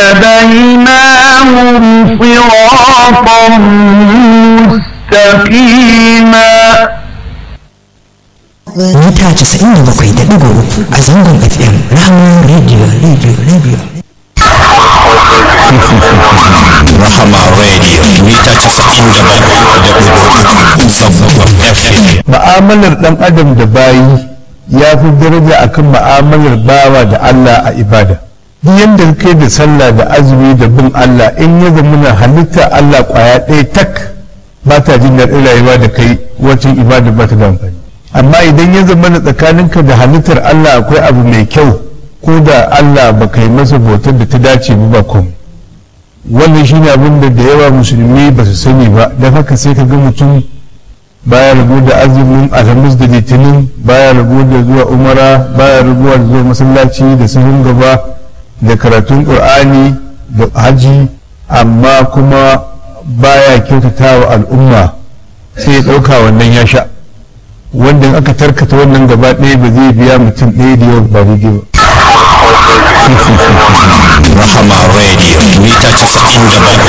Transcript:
وهديناهم صراطا مستقيما mita 97.3 a zangon fm rahama radio radio radio Rahama Radio mita 97.3 zangon FM. ma'amalar dan adam da bayi ya fi daraja akan ma'amalar bawa da Allah a ibada duk yadda kai da sallah da azumi da bin Allah in ya zama na halitta Allah kwaya ɗaya tak ba ta jin daɗin rayuwa da kai wacin ibada ba ta da amfani amma idan ya zama na tsakaninka da halittar Allah akwai abu mai kyau ko da Allah ba kai masa bautar da ta dace ba ba komai wannan shine abin da da yawa musulmi ba su sani ba don haka sai ka ga mutum baya rabu da azumin alhamis da litinin baya rabu da zuwa umara baya rabuwa da zuwa masallaci da sahun gaba da karatun qur'ani da haji amma kuma baya kyautata wa al'umma sai ya ɗauka wannan ya sha wanda in aka tarkata wannan gaba ɗaya ba zai biya mutum ɗaya da yawa ba daidai ba Rahama Radio mita 97.3